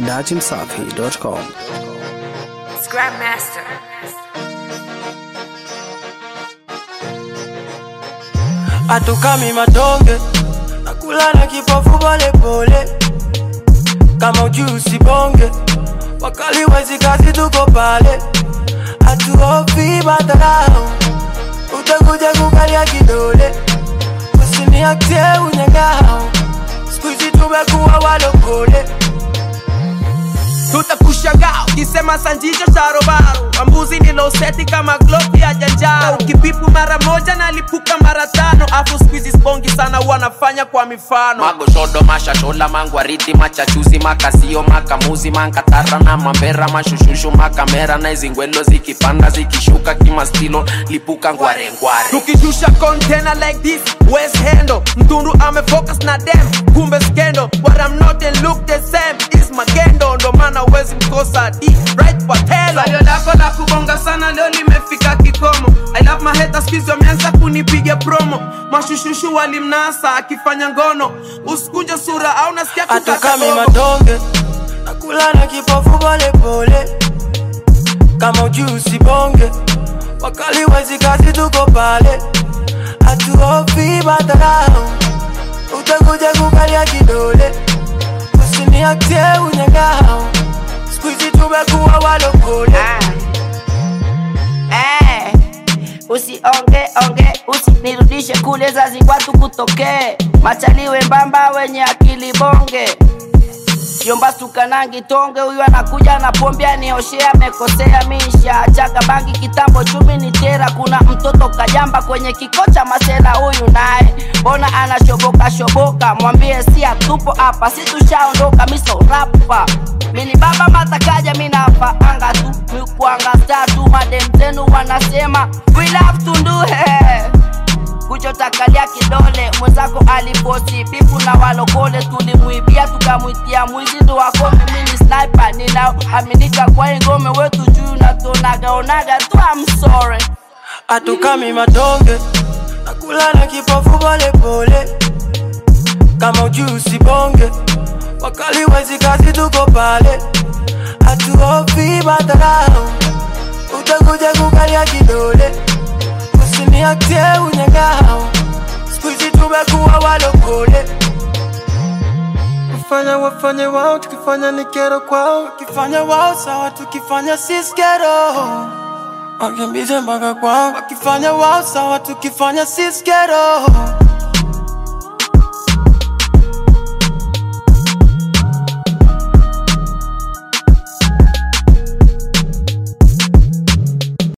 dachimsafi.com. Scrap Master. hatukami matonge nakula na kipofu polepole kama ujui usibonge wakali wezi kazi tuko pale hatuofi madharau utakuja kukalia kidole usiniaktie unyangao skuizi tumekuwa walokole tutakushangaa ukisema sanjicho sharobaro wambuzi niloseti kama globi ya janjaro ukipipu mara moja nalipuka mara tano afu skuizi spongi sana wanafanya kwa mifano magoshodo mashashola mangwariti machachuzi makasio makamuzi mankatara na mambera mashushushu makamera na izingwelo zikipanda zikishuka kimastilo lipuka ngwarengware tukishusha container like this west hendo mtundu amefocus na dem kumbe skendo what I'm not and look the same is magendo ndo maana wezi mkosa d right patelo salio lako la kubonga sana leo limefika kikomo I love my haters kizi wameanza kunipiga promo mashushushu walimnasa akifanya ngono usikunje sura au nasikia kukata hatukami roho. matonge nakula na kipofu polepole kama ujui usibonge wakali wezi kazi tuko pale hatuofi madharau utakuja kukalia kidole usiniaktie unyangao skuizi tumekuwa walokole Eh, usionge onge usinirudishe kule zazikwatu kutokee machaliwe mbamba wenye akili bonge Yomba sukanangi tonge huyu anakuja na pombe anioshea amekosea misha chaga bangi kitambo chumi ni tera kuna mtoto kajamba kwenye kikocha masela huyu naye mbona anashoboka shoboka mwambie si atupo hapa si tushaondoka miso rapa mini baba matakaja minapa anga tu mikuanga statu madem zenu wanasema we love tunduhe kuchotakalia kidole mwenzako aliposi bifu na walokole tulimwibia tukamwitia mwizi ndo wako mimi ni sniper ninaaminika kwa hii ngome wetu juu natonagaonaga tu I'm sorry hatukami matonge nakula na kipofu polepole kama ujui usibonge wakali wezi kazi tuko pale hatuofi madharau utakuja kukalia kidole usiniaktie unyangao skuizi tumekuwa walokole kufanya wafanye wao tukifanya ni kero kwao wakifanya wao sawa tukifanya sisi kero wakimbize mpaka kwao wakifanya wao sawa tukifanya sisi kero